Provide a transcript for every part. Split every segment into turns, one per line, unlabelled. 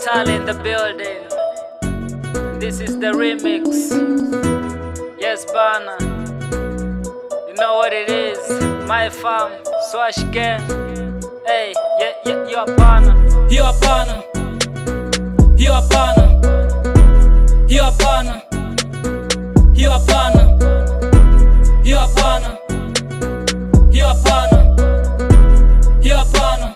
Kitale in the building. This is the remix. Yes, Bana. You know what it is. My farm, Swash Gang. Hey, yeah, yeah, you are Bana.
hiyo hapana, hiyo hapana, hiyo hapana, hiyo hapana, hiyo hapana, hiyo hapana, hiyo hapana,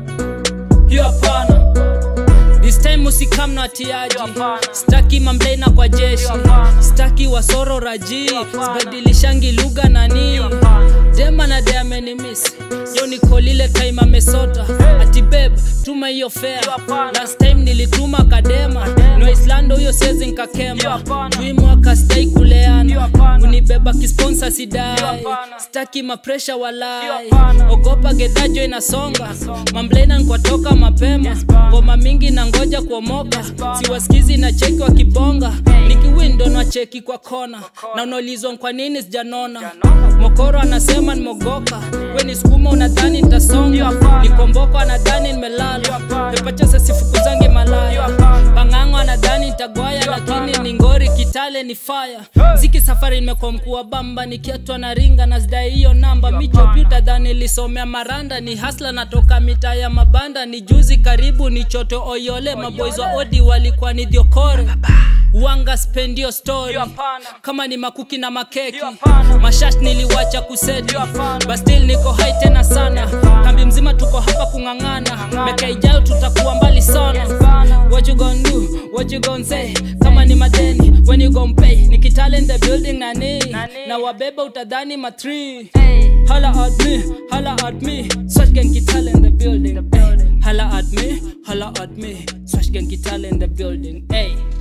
hiyo hapana. This time usikam na tiaji, staki mamblena kwa jeshi, staki wasoro raji, sibadilishangi lugha nani dema na de amenimis yo nikolile time amesota ati beb tuma hiyo fea last time nilituma kadema noislando huyo siezi nkakema tui mwaka stai kuleana kunibeba kisponsa sidai staki mapresha walai ogopa gedajo inasonga mamblena nkwatoka mapema ngoma mingi na ngoja kuomoka siwasikizi na cheki wa kibonga nikiwindo na cheki kwa kona na unaulizwa kwa nini sijanona mokoro anasema nimeogoka we ni sukuma unadhani nitasonga nikomboko anadhani nimelala pepachasa sifukuzangi malaya pang'ang'o anadhani nitagwaya lakini ni ngori kitale ni faya ziki safari nimekuwa mkuu wa bamba nikiatwa na ringa na zidai hiyo namba michopyuta dhani ilisomea maranda ni hasla natoka mitaa ya mabanda ni juzi karibu ni choto oyole maboys wa odi walikuwa ni dhiokore wanga spendio story kama ni makuki na makeki mashash niliwacha kuseti bastil niko hai tena sana kambi mzima tuko hapa kung'ang'ana meka ijayo tutakuwa mbali sana what you gonna do what you gonna say kama ni madeni when you gonna pay nikitale in the building nani na wabeba utadhani matri hala at me hala at me swatch gang kitale in the building hey. hala at me hala at me swatch gang kitale in the building hey